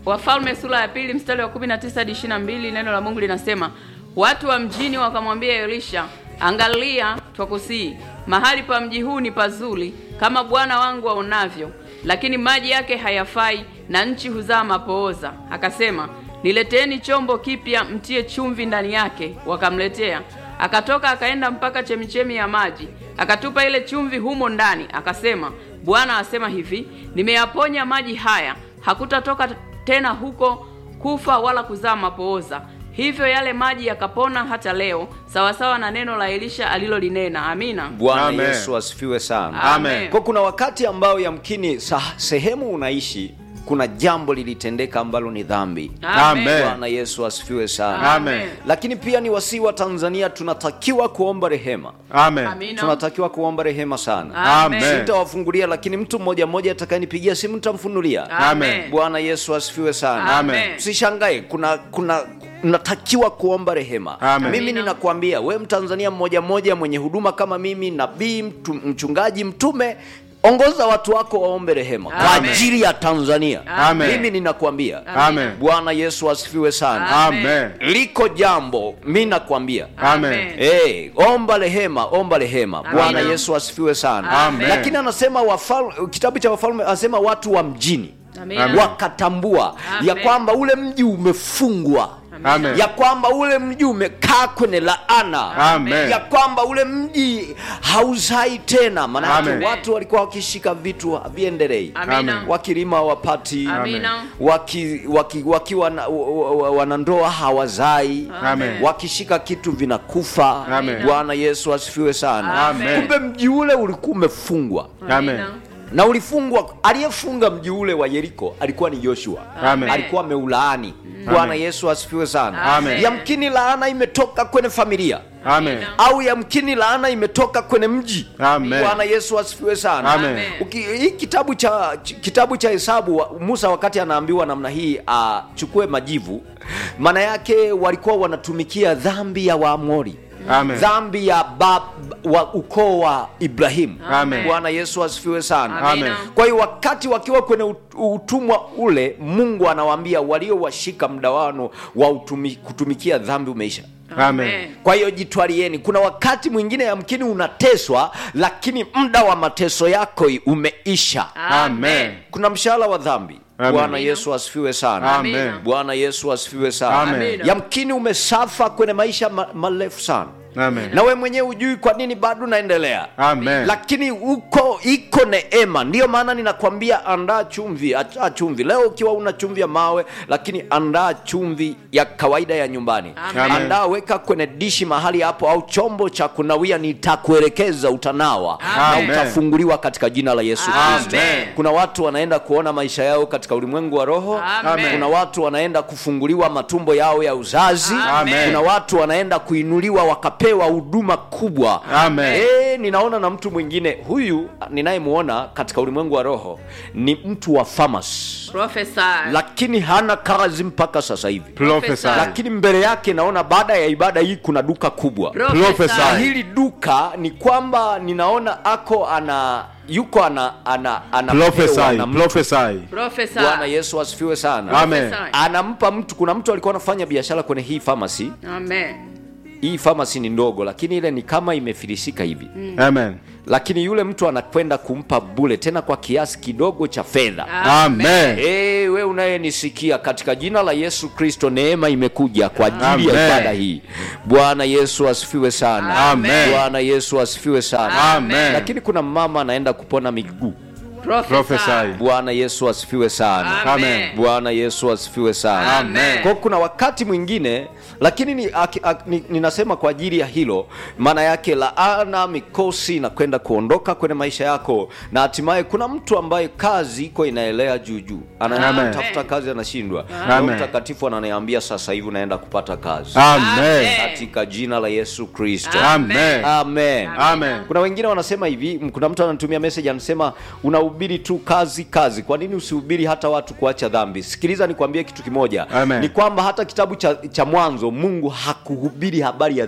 Wafalme sura ya pili mstari wa 19 hadi 22, neno la Mungu linasema watu wa mjini wakamwambia Elisha, angalia, twakusii mahali pa mji huu ni pazuri kama bwana wangu aonavyo, lakini maji yake hayafai na nchi huzaa mapooza. Akasema, nileteeni chombo kipya, mtie chumvi ndani yake. Wakamletea. Akatoka akaenda mpaka chemichemi ya maji, akatupa ile chumvi humo ndani, akasema, Bwana asema hivi, nimeyaponya maji haya, hakutatoka tena huko kufa wala kuzaa mapooza. Hivyo yale maji yakapona hata leo, sawasawa na neno la Elisha alilolinena. Amina. Bwana Amen. Yesu asifiwe sana. Amen. Kwa kuna wakati ambao yamkini sa, sehemu unaishi kuna jambo lilitendeka ambalo ni dhambi. Amen. Bwana Yesu asifiwe sana. Amen. Lakini pia ni wasii wa Tanzania tunatakiwa kuomba rehema. Amen. Amina. Tunatakiwa kuomba rehema sana. Amen. Amen. Sitawafungulia, lakini mtu mmoja mmoja atakayenipigia simu nitamfunulia. Amen. Bwana Yesu asifiwe sana. Amen. Usishangae, kuna kuna unatakiwa kuomba rehema. Amen. Mimi Amina. ninakwambia we Mtanzania mmoja mmoja mwenye huduma kama mimi, nabii, mtu, mchungaji, mtume ongoza watu wako waombe rehema kwa Amen. ajili ya Tanzania. Amen. Mimi ninakwambia Amen. Bwana Yesu asifiwe sana. Amen. Liko jambo mi nakwambia Amen. Hey, omba rehema, omba rehema. Bwana Amina. Yesu asifiwe sana. Amen. Lakini anasema wafal, kitabu cha Wafalme anasema watu wa mjini Amina. wakatambua Amen. ya kwamba ule mji umefungwa Amen. ya kwamba ule mji umekaa kwenye laana Amen. ya kwamba ule mji hauzai tena maanake Amen. watu walikuwa wakishika vitu haviendelei Amina. Amen. wakilima wapati Amina. waki, waki, wakiwa na- wa- wa- wanandoa hawazai Amen. wakishika kitu vinakufa Amen. bwana yesu asifiwe sana Amen. kumbe mji ule ulikuwa umefungwa Amen. na ulifungwa aliyefunga mji ule wa yeriko alikuwa ni joshua Amen. alikuwa ameulaani bwana yesu asifiwe sana Amen. yamkini laana imetoka kwenye familia Amen. au yamkini laana imetoka kwenye mji Amen. bwana yesu asifiwe sana Amen. Amen. Uki, hii kitabu cha ch- kitabu cha hesabu wa- musa wakati anaambiwa namna hii achukue majivu maana yake walikuwa wanatumikia dhambi ya waamori Amen. dhambi ya bab, wa ukoo wa ibrahimu Amen. bwana yesu asifiwe sana Amen. kwa hiyo wakati wakiwa kwenye ut- utumwa ule mungu anawaambia waliowashika mdawano wa utumi, kutumikia dhambi umeisha Amen. kwa hiyo jitwalieni kuna wakati mwingine yamkini unateswa lakini muda wa mateso yako umeisha Amen. kuna mshahara wa dhambi Amen. bwana yesu asifiwe sana Amen. bwana yesu asifiwe sana Amen. yamkini umesafa kwenye maisha ma- marefu sana Amen. na we mwenyewe hujui kwa nini bado unaendelea Amen. lakini uko iko neema ndiyo maana ninakwambia andaa chumvi acha chumvi leo ukiwa una chumvi ya mawe lakini andaa chumvi ya kawaida ya nyumbani Amen. andaa weka kwenye dishi mahali hapo au chombo cha kunawia nitakuelekeza utanawa Amen. na utafunguliwa katika jina la yesu kristo Amen. kuna watu wanaenda kuona maisha yao katika ulimwengu wa roho Amen. kuna watu wanaenda kufunguliwa matumbo yao ya uzazi Amen. kuna watu wanaenda kuinuliwa wakapewa huduma kubwa Amen. Eh, ninaona na mtu mwingine huyu ninayemwona katika ulimwengu wa roho ni mtu wa famasi Profesa. lakini hana kazi mpaka sasa hivi Prophesy. lakini mbele yake naona baada ya ibada hii kuna duka kubwa Prophesy. na hili duka ni kwamba ninaona ako ana yuko ana ana anapewa Prophesy. na mtu. Prophesy. Profesa. bwana yesu asifiwe sana Amen. Profesa. anampa mtu kuna mtu alikuwa anafanya biashara kwenye hii famasi Amen. hii famasi ni ndogo lakini ile ni kama imefilisika hivi Amen. lakini yule mtu anakwenda kumpa bule tena kwa kiasi kidogo cha fedha Amen. Hey, we unayenisikia katika jina la yesu kristo neema imekuja kwa ajili ya Amen. ibada hii bwana yesu asifiwe sana Amen. bwana yesu asifiwe sana Amen. lakini kuna mama anaenda kupona miguu Prophesy. bwana yesu asifiwe sana Amen. bwana yesu asifiwe sana Amen. kwa kuna wakati mwingine lakini ni, aki, ak, ni, ninasema kwa ajili ya hilo maana yake laana mikosi inakwenda kuondoka kwenye maisha yako na hatimaye kuna mtu ambaye kazi iko inaelea juu juu Amen. anatafuta kazi anashindwa Roho Amen. mtakatifu ananiambia sasa hivi unaenda kupata kazi Amen. katika jina la yesu kristo Amen. amen Amen. kuna wengine wanasema hivi m- kuna mtu anatumia message anasema unahubiri tu kazi kazi kwa nini usihubiri hata watu kuacha dhambi sikiliza nikwambie kitu kimoja Amen. ni kwamba hata kitabu cha, cha mwanzo mungu hakuhubiri habari ya dhambi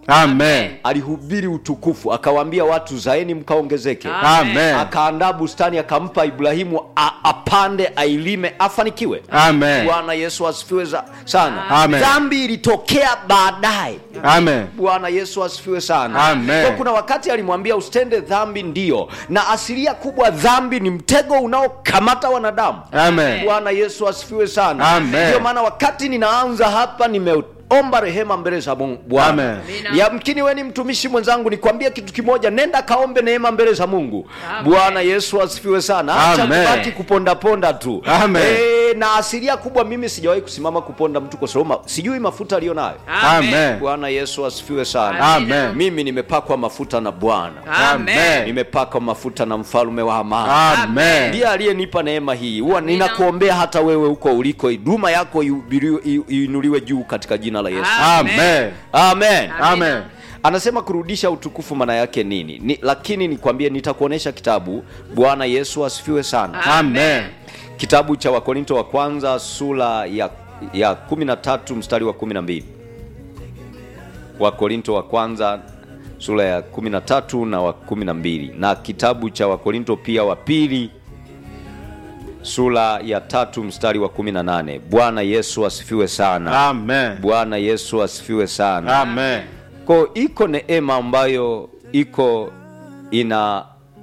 Amen. alihubiri utukufu akawaambia watu zaeni mkaongezeke Amen. akaandaa bustani akampa ibrahimu a, apande ailime afanikiwe Amen. bwana yesu asifiwe za- sana Amen. dhambi ilitokea baadaye Amen. bwana yesu asifiwe sana Amen. Kwa kuna wakati alimwambia usitende dhambi ndio na asilia kubwa dhambi ni mtego unaokamata wanadamu Amen. bwana yesu asifiwe sana Amen. ndio maana wakati ninaanza hapa nimeomba rehema mbele za Mungu bwana Amen. Amina. yamkini we ni mtumishi mwenzangu nikwambie kitu kimoja nenda kaombe neema mbele za mungu Amen. bwana yesu asifiwe sana acha Amen. kubaki kupondaponda tu Amen. Eh, na asilia kubwa mimi sijawahi kusimama kuponda mtu kwa sababu ma- sijui mafuta aliyo nayo Amen. bwana yesu asifiwe sana Amen. mimi nimepakwa mafuta na bwana Amen. nimepakwa mafuta na mfalme wa amani Amen. ndiye aliyenipa neema hii huwa ninakuombea hata wewe huko uliko huduma yako ihubiriwe- i- iinuliwe juu katika jina la yesu Amen. amen Amen. anasema kurudisha utukufu maana yake nini ni, lakini nikwambie nitakuonesha kitabu bwana yesu asifiwe sana Amen. kitabu cha wakorinto wa kwanza sura ya, ya 13 mstari wa 12 wakorinto wa kwanza sura ya 13 na wa 12 na kitabu cha wakorinto pia wa pili sura ya tatu mstari wa 18 bwana yesu asifiwe sana Amen. bwana yesu asifiwe sana Amen. ko iko neema ambayo iko ina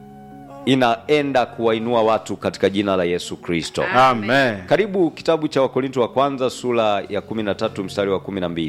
inaenda kuwainua watu katika jina la yesu kristo Amen. karibu kitabu cha wakorinto wa kwanza sura ya 13 mstari wa 12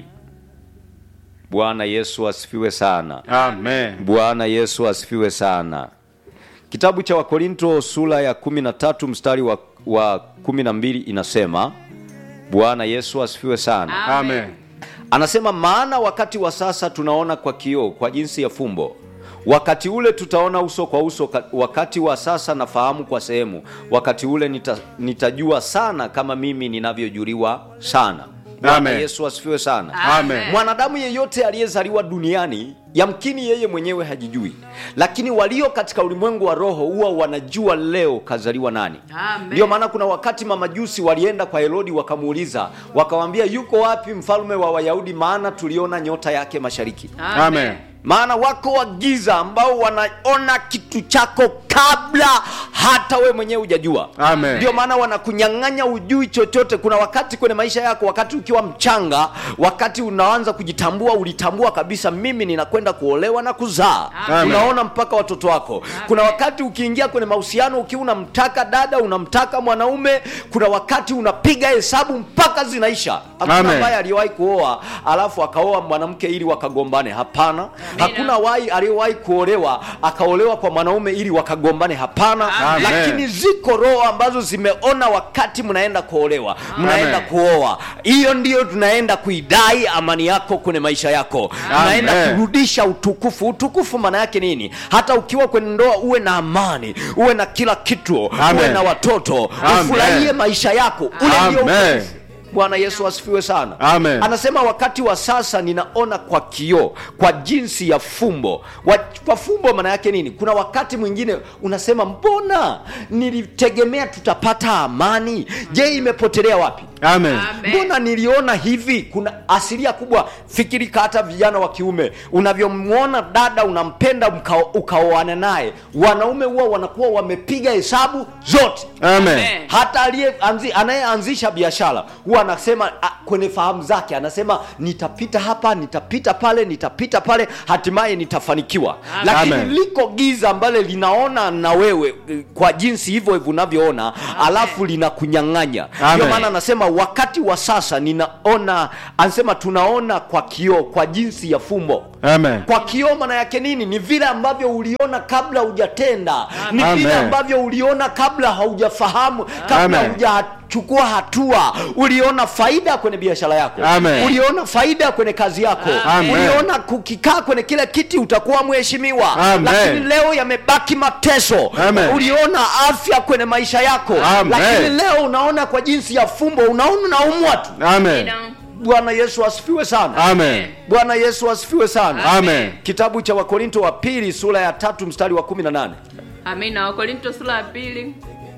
bwana yesu asifiwe sana Amen. bwana yesu asifiwe sana kitabu cha wakorinto sura ya 13 mstari wa, wa 12 inasema bwana yesu asifiwe sana Amen. anasema maana wakati wa sasa tunaona kwa kioo kwa jinsi ya fumbo wakati ule tutaona uso kwa uso ka- wakati wa sasa nafahamu kwa sehemu wakati ule nita, nitajua sana kama mimi ninavyojuliwa sana bwana Amen. yesu asifiwe sana Amen. mwanadamu yeyote aliyezaliwa duniani yamkini yeye mwenyewe hajijui lakini walio katika ulimwengu wa roho huwa wanajua leo kazaliwa nani Amen. ndio maana kuna wakati mamajusi walienda kwa herodi wakamuuliza wakawambia yuko wapi mfalme wa wayahudi maana tuliona nyota yake mashariki Amen. maana wako wa giza ambao wanaona kitu chako kabla hata we mwenyewe hujajua Amen. ndio maana wanakunyang'anya ujui chochote kuna wakati kwenye maisha yako wakati ukiwa mchanga wakati unaanza kujitambua ulitambua kabisa mimi ninakwenda kuolewa na kuzaa Amen. unaona mpaka watoto wako kuna wakati ukiingia kwenye mahusiano ukiwa unamtaka dada unamtaka mwanaume kuna wakati unapiga hesabu mpaka zinaisha hakuna Amen. ambaye aliyewahi kuoa alafu akaoa mwanamke ili wakagombane hapana hakuna wai aliyewahi kuolewa akaolewa kwa mwanaume ili wakagombane hapana Amen. lakini ziko roho ambazo zimeona wakati mnaenda kuolewa mnaenda Amen. kuoa hiyo ndiyo tunaenda kuidai amani yako kwenye maisha yako tunaenda Amen. kurudisha utukufu utukufu maana yake nini hata ukiwa kwenye ndoa uwe na amani uwe na kila kitu Amen. uwe na watoto Amen. ufurahie maisha yako ule ndio Amen. utukufu. bwana yesu asifiwe sana Amen. anasema wakati wa sasa ninaona kwa kioo kwa jinsi ya fumbo wa, kwa fumbo maana yake nini kuna wakati mwingine unasema mbona nilitegemea tutapata amani je imepotelea wapi Amen. Amen. mbona niliona hivi kuna asilia kubwa fikirika hata vijana wa kiume unavyomwona dada unampenda mka- ukaoana naye wanaume huwa wanakuwa wamepiga hesabu zote Amen. hata aliye anzi, anayeanzisha biashara huwa anasema a, kwenye fahamu zake anasema nitapita hapa nitapita pale nitapita pale hatimaye nitafanikiwa lakini Amen. liko giza ambalo linaona na wewe eh, kwa jinsi hivyo hivyo unavyoona alafu linakunyang'anya Amen. ndio maana anasema wakati wa sasa ninaona anasema tunaona kwa kioo kwa jinsi ya fumbo Amen. kwa kioo maana yake nini ni vile ambavyo uliona kabla hujatenda ni Amen. vile ambavyo uliona kabla haujafahamu kabla Amen. hujachukua hatua uliona faida kwenye biashara yako Amen. uliona faida kwenye kazi yako Amen. uliona kukikaa kwenye kile kiti utakuwa mheshimiwa Amen. lakini leo yamebaki mateso Amen. uliona afya kwenye maisha yako Amen. lakini leo unaona kwa jinsi ya fumbo unaona unaumwa tu Amen. bwana yesu asifiwe sana Amen. bwana yesu asifiwe sana Amen. kitabu cha wakorinto wa pili sura ya tatu mstari wa 18 amina wakorinto sura ya pili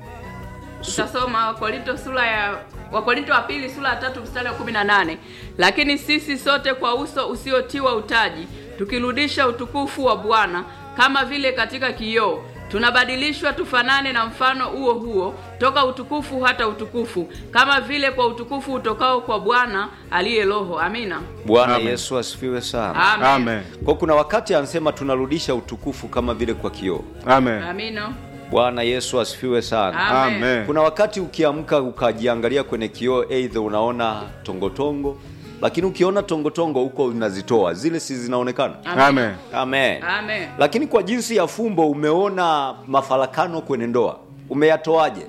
tutasoma wakorinto sura ya wakorinto wa pili sura ya tatu mstari wa kumi na nane lakini sisi sote kwa uso usiotiwa utaji tukirudisha utukufu wa bwana kama vile katika kioo tunabadilishwa tufanane na mfano huo huo toka utukufu hata utukufu kama vile kwa utukufu utokao kwa bwana aliye roho amina bwana Amen. yesu asifiwe sana amen, Amen. kwa kuna wakati anasema tunarudisha utukufu kama vile kwa kioo Amen. amina bwana yesu asifiwe sana Amen. Amen. kuna wakati ukiamka ukajiangalia kwenye kioo eidha unaona tongotongo lakini ukiona tongotongo huko unazitoa zile si zinaonekana Amen. amen amen lakini kwa jinsi ya fumbo umeona mafarakano kwenye ndoa umeyatoaje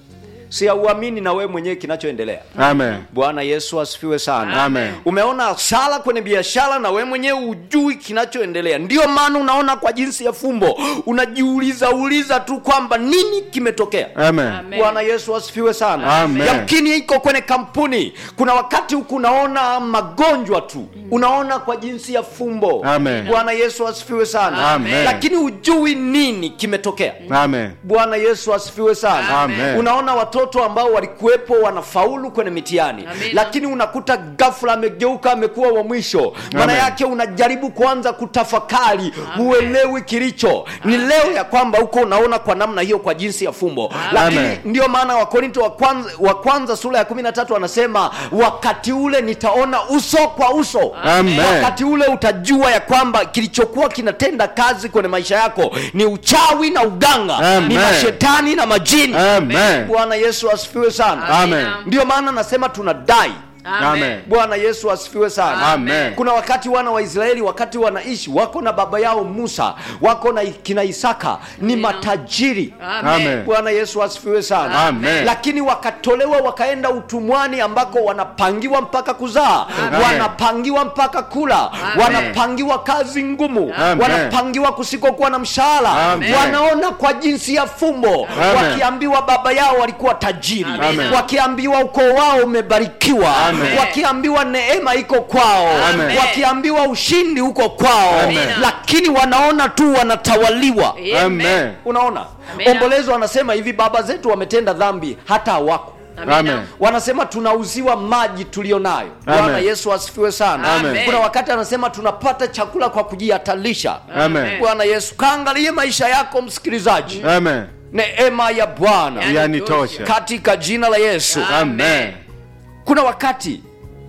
si auamini na wewe mwenyewe kinachoendelea Amen. bwana yesu asifiwe sana Amen. umeona hasara kwenye biashara na we mwenyewe ujui kinachoendelea ndio maana unaona kwa jinsi ya fumbo unajiuliza uliza tu kwamba nini kimetokea Amen. Amen. bwana yesu asifiwe sana Amen. yamkini iko kwenye kampuni kuna wakati huku unaona magonjwa tu unaona kwa jinsi ya fumbo Amen. bwana yesu asifiwe sana Amen. lakini ujui nini kimetokea Amen. bwana yesu asifiwe sana Amen. unaona watoto ambao walikuwepo wanafaulu kwenye mitihani Amina. lakini unakuta ghafla amegeuka amekuwa wa mwisho maana Amen. yake unajaribu kuanza kutafakari huelewi kilicho ni leo ya kwamba huko unaona kwa namna hiyo kwa jinsi ya fumbo lakini Amen. ndio maana wakorinto wa kwanza, wa kwanza sura ya kumi na tatu anasema wakati ule nitaona uso kwa uso Amen. wakati ule utajua ya kwamba kilichokuwa kinatenda kazi kwenye maisha yako ni uchawi na uganga Amen. ni mashetani na majini Amen. bwana yesu asifiwe sana Amen. ndio maana nasema tunadai Amen. bwana yesu asifiwe sana Amen. kuna wakati wana wa israeli wakati wanaishi wako na baba yao musa wako na kina isaka ni Amina. matajiri Amen. bwana yesu asifiwe sana Amen. lakini wakatolewa wakaenda utumwani ambako wanapangiwa mpaka kuzaa Amen. wanapangiwa mpaka kula Amen. wanapangiwa kazi ngumu Amen. wanapangiwa kusikokuwa na mshahara Amen. wanaona kwa jinsi ya fumbo Amen. wakiambiwa baba yao walikuwa tajiri Amen. wakiambiwa ukoo wao umebarikiwa Amen. wakiambiwa neema iko kwao Amen. wakiambiwa ushindi uko kwao Amen. lakini wanaona tu wanatawaliwa Amen. unaona Amen. ombolezo wanasema hivi baba zetu wametenda dhambi hata hawako Amen. wanasema tunauziwa maji tulio nayo Amen. bwana yesu asifiwe sana Amen. kuna wakati anasema tunapata chakula kwa kujihatarisha Amen. bwana yesu kaangalie maisha yako msikilizaji Amen. neema ya bwana Yanitosha. katika jina la yesu Amen. kuna wakati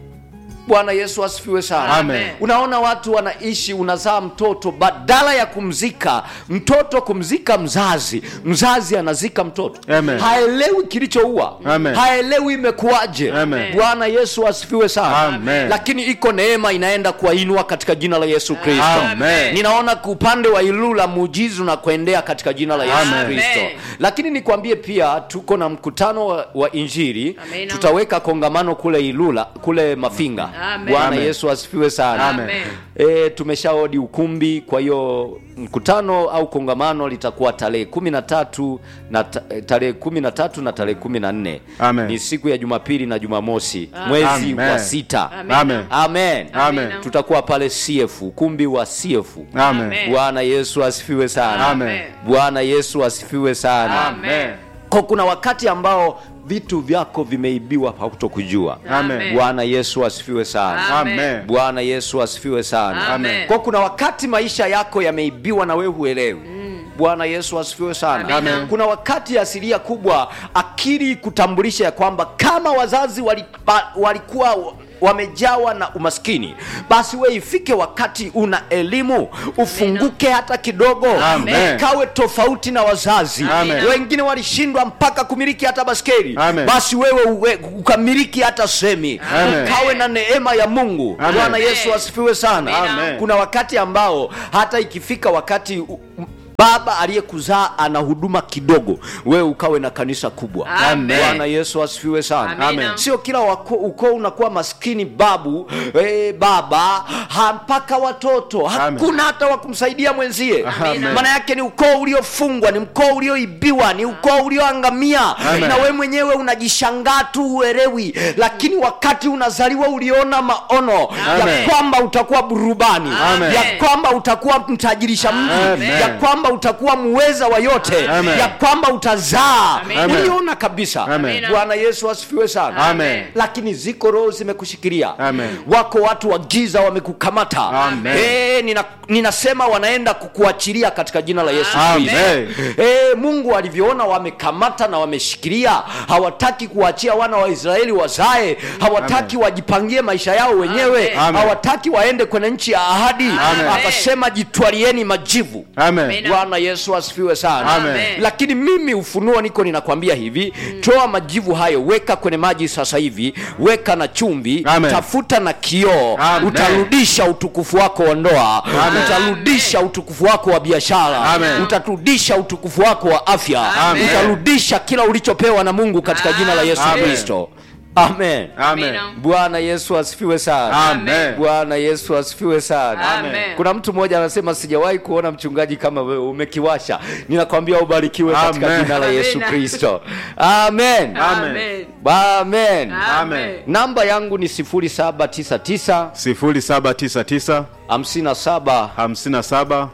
bwana yesu asifiwe sana Amen. unaona watu wanaishi unazaa mtoto badala ya kumzika mtoto kumzika mzazi mzazi anazika mtoto Amen. haelewi kilichoua Amen. haelewi imekuwaje Amen. bwana yesu asifiwe sana Amen. lakini iko neema inaenda kuwainua katika jina la yesu kristo Amen. ninaona upande wa ilula muujizi unakuendea katika jina la yesu Amen. kristo lakini nikwambie pia tuko na mkutano wa, wa injili Amen. tutaweka kongamano kule ilula kule mafinga Amen. bwana Amen. yesu asifiwe sana Amen. e, tumeshaodi ukumbi kwa hiyo mkutano au kongamano litakuwa tarehe kumi na tatu na ta- eh, tarehe kumi na tatu na tarehe kumi na nne Amen. ni siku ya jumapili na jumamosi mwezi Amen. wa sita Amen. Amen. amen, Amen. tutakuwa pale cf ukumbi wa cf Amen. Amen. bwana yesu asifiwe sana Amen. bwana yesu asifiwe sana Amen. kwa kuna wakati ambao vitu vyako vimeibiwa hautokujua Amen. bwana yesu asifiwe sana Amen. bwana yesu asifiwe sana Amen. kwa kuna wakati maisha yako yameibiwa na wewe huelewi bwana yesu asifiwe sana Amen. kuna wakati asilia kubwa akili kutambulisha ya kwamba kama wazazi walipa, walikuwa wamejawa na umaskini basi we ifike wakati una elimu ufunguke hata kidogo Amen. kawe tofauti na wazazi Amen. wengine walishindwa mpaka kumiliki hata baskeli Amen. basi wewe uwe, ukamiliki hata semi Amen. ukawe na neema ya mungu Amen. bwana yesu asifiwe sana Amen. kuna wakati ambao hata ikifika wakati u- m- baba aliyekuzaa ana huduma kidogo wewe ukawe na kanisa kubwa Amen. bwana yesu asifiwe sana Amina. sio kila wako- ukoo unakuwa maskini babu eh, baba ha, mpaka watoto hakuna hata wa kumsaidia mwenzie Amina. maana yake ni ukoo uliofungwa ni ukoo ulioibiwa ni ukoo ulioangamia Amen. na we mwenyewe unajishangaa tu huelewi lakini wakati unazaliwa uliona maono ya Amen. kwamba utakuwa burubani Amen. ya kwamba utakuwa mtajirisha mji Amen. ya kwamba kwamba utakuwa muweza wa yote Amen. ya kwamba utazaa Amen. uliona kabisa Amen. bwana yesu asifiwe sana Amen. lakini ziko roho zimekushikilia Amen. wako watu wa giza wamekukamata Amen. Eh, nina, ninasema wanaenda kukuachilia katika jina la yesu Amen. kristo Eh, mungu alivyoona wamekamata na wameshikilia hawataki kuachia wana wa israeli wazae hawataki wajipangie maisha yao wenyewe Amen. hawataki waende kwenye nchi ya ahadi Amen. akasema jitwalieni majivu Amen. Amen. bwana yesu asifiwe sana Amen. lakini mimi ufunuo niko ninakwambia hivi toa majivu hayo weka kwenye maji sasa hivi weka na chumvi Amen. tafuta na kioo Amen. utarudisha utukufu wako wa ndoa Amen. utarudisha utukufu wako wa biashara Amen. utarudisha utukufu wako wa afya Amen. utarudisha kila ulichopewa na mungu katika jina la yesu Amen. kristo amen Amen. Amina. bwana yesu asifiwe sana Amen. bwana yesu asifiwe sana Amen. kuna mtu mmoja anasema sijawahi kuona mchungaji kama wewe umekiwasha ninakwambia ubarikiwe katika Amen. jina la yesu Amina. kristo amen Amen. amen Amen. namba yangu ni 0799 0799 57 57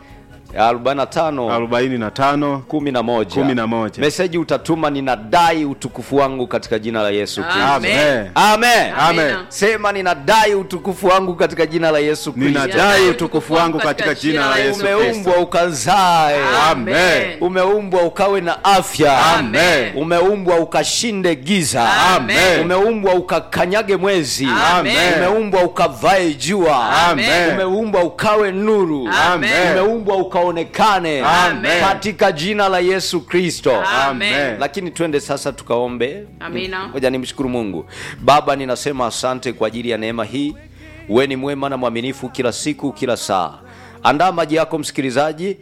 45 45 11 11. meseji utatuma ninadai utukufu wangu katika jina la yesu kristo Amen. Amen. amen Amen. sema ninadai utukufu wangu katika jina la yesu kristo Ninadai utukufu wangu katika jina la Yesu Kristo. umeumbwa ukazae Amen. umeumbwa ukawe na afya Amen. umeumbwa ukashinde giza Amen. umeumbwa ukakanyage mwezi Amen. umeumbwa ukavae jua Amen. umeumbwa ukawe nuru Amen. umeumbwa ukaonekane Amen. katika jina la yesu kristo Amen. lakini twende sasa tukaombe Amina. moja nimshukuru mungu baba ninasema asante kwa ajili ya neema hii we ni mwema na mwaminifu kila siku kila saa andaa maji yako msikilizaji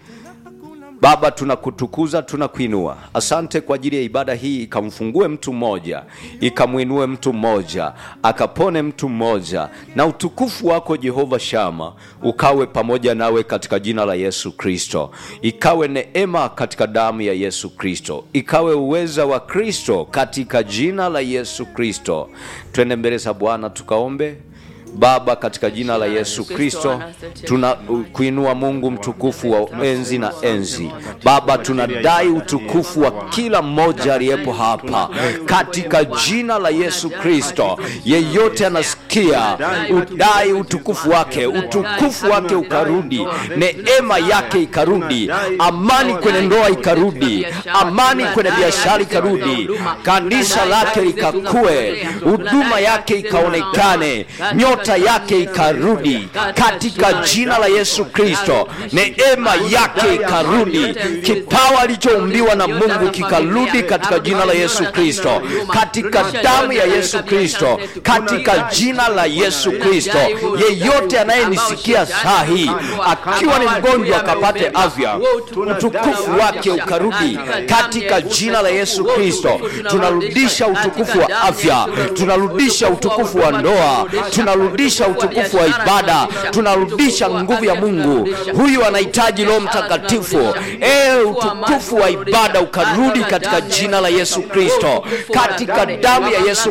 baba tunakutukuza tunakuinua asante kwa ajili ya ibada hii ikamfungue mtu mmoja ikamwinue mtu mmoja akapone mtu mmoja na utukufu wako jehova shama ukawe pamoja nawe katika jina la yesu kristo ikawe neema katika damu ya yesu kristo ikawe uweza wa kristo katika jina la yesu kristo twende mbele za bwana tukaombe baba katika jina la yesu kristo tuna kuinua mungu mtukufu wa enzi na enzi baba tunadai utukufu wa kila mmoja aliyepo hapa katika jina la yesu kristo yeyote anasikia udai utukufu wake utukufu wake ukarudi neema yake ikarudi amani kwenye ndoa ikarudi amani kwenye biashara ikarudi kanisa lake likakue huduma yake ikaonekane nyota yake ikarudi katika jina la yesu kristo neema yake ikarudi kipawa alichoumbiwa na mungu kikarudi katika jina la yesu kristo katika damu ya yesu kristo katika jina la yesu kristo yeyote anayenisikia saa hii akiwa ni mgonjwa akapate afya utukufu wake ukarudi katika jina la yesu kristo tunarudisha utukufu wa afya tunarudisha utukufu wa ndoa tunarudisha utukufu wa ibada tunarudisha nguvu ya mungu huyu anahitaji roho mtakatifu e utukufu wa ibada ukarudi katika jina la yesu kristo katika damu ya yesu